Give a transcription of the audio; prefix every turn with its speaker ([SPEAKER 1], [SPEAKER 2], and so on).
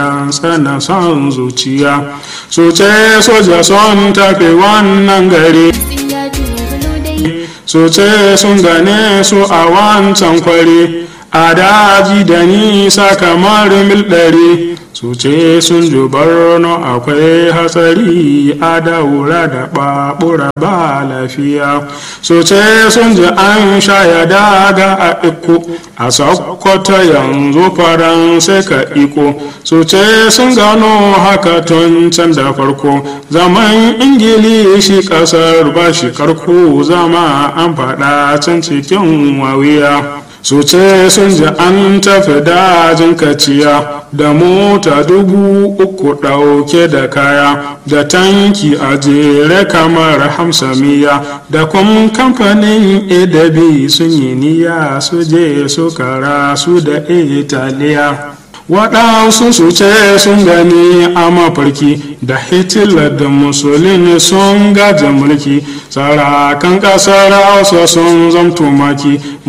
[SPEAKER 1] sana son zuciya su ce soja son tafi wannan gari su ce sun gane su a wancan kwari a daji da nisa kamar mil ɗari su ce sun ji barno akwai hatsari a daura da babura ba lafiya su ce sun ji an shaya daga a iko a sokoto yanzu faransa ka iko su ce sun gano haka tun can da farko zaman ingilishi kasar ba shi karko zama an faɗa can cikin wawiya su ce sun ji an tafi dajin kaciya da mota dubu uku ɗauke da kaya da tanki a jere kamar hamsamiya da kuma kamfanin edabi sun yi niyya su je su kara su da italiya waɗansu su ce sun gani a mafarki da hitler da musulini sun gaji mulki sarakan ƙasar hausa sun zamto maki